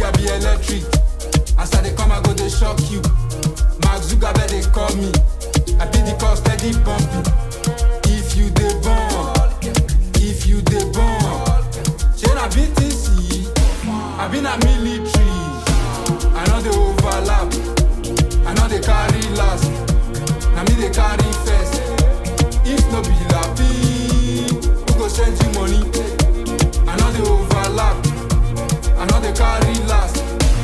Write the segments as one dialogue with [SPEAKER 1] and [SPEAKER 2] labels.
[SPEAKER 1] body I be electric. As I dey come, I go dey shock you. Mark Zuckerberg they call me. I be the cause steady bumping. If you dey born, if you dey born, shey na BTC, I been a military. I know dey overlap, I know dey carry last. Na me dey carry first. If no be lapi, who go send you money? I know dey overlap, I know dey carry last.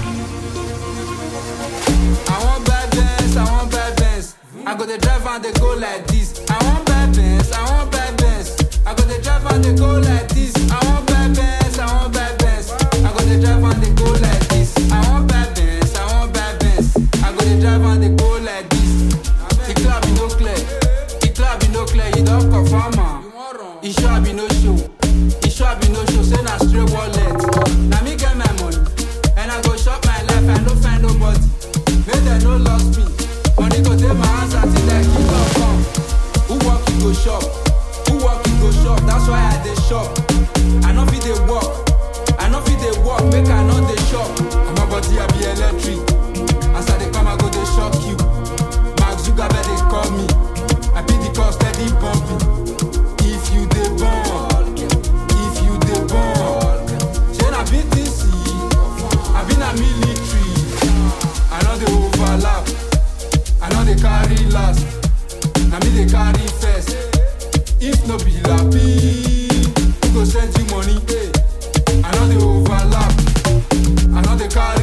[SPEAKER 1] I want bad Benz, I want bad Benz. I go dey drive and dey go like this. I want bad Benz, I want bad Benz. I go dey drive and dey go like this. I want bad Benz, I want bad Benz. I go dey drive and dey go like this. I want bad Benz, I want bad Benz. I go dey drive and dey go like this. The club be no clear, the club be no clear. You don confirm am. E sure be no show, e sure be no show. Say na straight wallet. Na me get my money, and I go shop my life. I no find nobody. Make dem no lost me. Money go dey my hands until like kingdom come. Who work you go shop? Who work you go shop? That's why I dey shop. I no fit dey work. I no fit dey work. Make I no dey shop. My body I be electric. As I dey come, I go dey shock you. Mark Zuckerberg dey call me. I be the cause steady bumping. If you dey born, if you dey born, shey na BTC, I been a military. I know dey overlap, I know dey carry last. Na me dey carry first. If no be lapi, who go send you money? I know dey overlap, I know dey carry